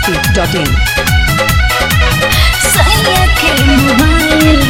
masti.in सैया के mobile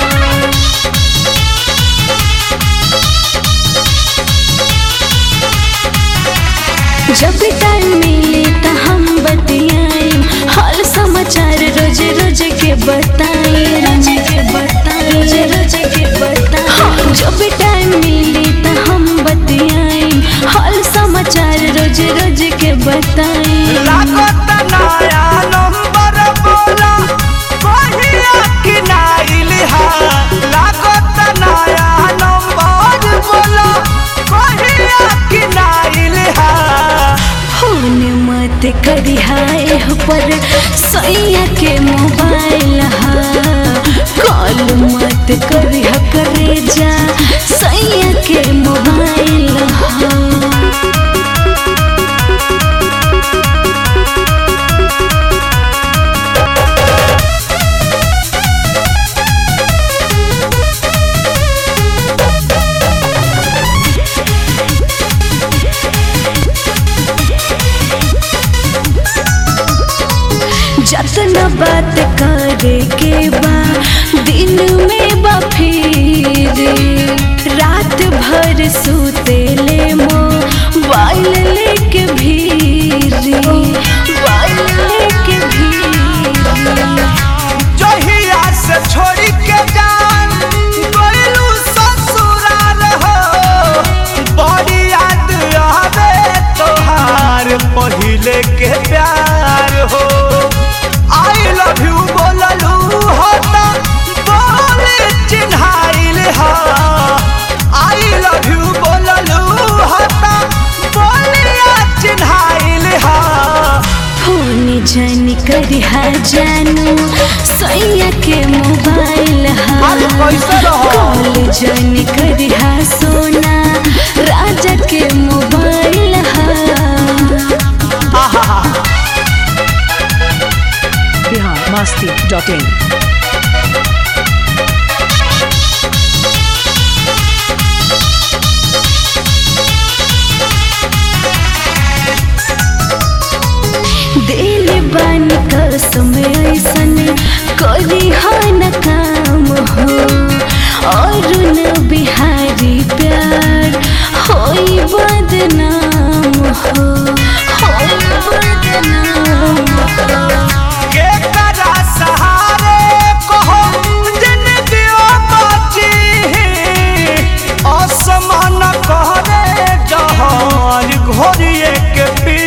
जब टाइम मिले त हम बतियाई हाल समाचार रोज रोज के बताई रोज के बताई रोज रोज के बताई हाँ, जब टाइम मिले त हम बतियाई हाल समाचार रोज रोज के बताई लागत नया नंबर बोला कहिया किनाइल हा लागत नया नंबर बोला कहिया किनाइल हा फोन मत करी हाय पर सैया के मोबाइल हा कॉल मत करी हा करे जा सैया के मोबाइल हा जतना बात करे के बा दिन में बा फिर रात भर सुते ले मोबाइल लेके भीर मोबाइल लेके भीर जहिया से छोड़ी के जान गइलू ससुराल हो बड़ी याद आवे तोहार पहिले के प्यार हो आई लव यू बोललू हो त बोले चिन्हाइल हो आई लव यू बोललू हो त बोलिया चिन्हाइल हो फोन जन करी हा जानू सैया के मोबाइल हा अरे कैसे रहो? कॉल जन करी हा सोना राजा के मोबाइल हा Bihar masti.in दिल बन कसम ऐसन करी हा न काम हो और न बिहारी प्यार होई बदनाम हो होई बदनाम हो के करा सहारे कहो जिंदगियो बची असमान कहरे जहान घोरिए के पी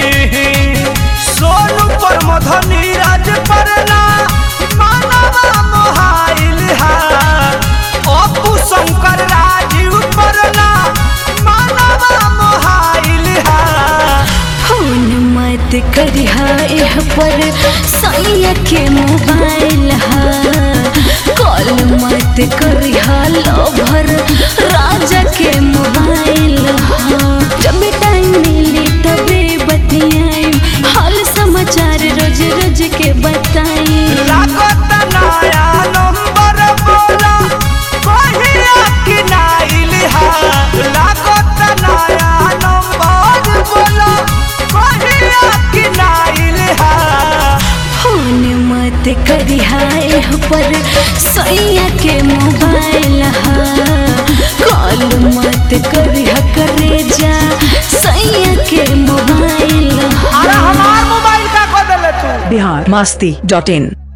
सोनू पर मधनी राज परना मानवा मोहाइल हा अपू शंकर राजीव परना मानवा मोहाइल हा फोन मत करी हा एह पर सैया के मोबाइल हा कॉल मत करी हा लवर राजा के मोबाइल हा जब टाइम मिली तबे बतियाई हाल समाचार रोज रोज के बताई लागत नया नंबर बोला कहिया किनाइल हा लागत नया नंबर बोला कहिया किनाइल हा फोन मत करी हा एह पर सैया के मोबाइल हा कॉल मत करी हा करे जा सैया के मोबाइल हा अरे हमार मोबाइल का को देले तू Bihar masti.in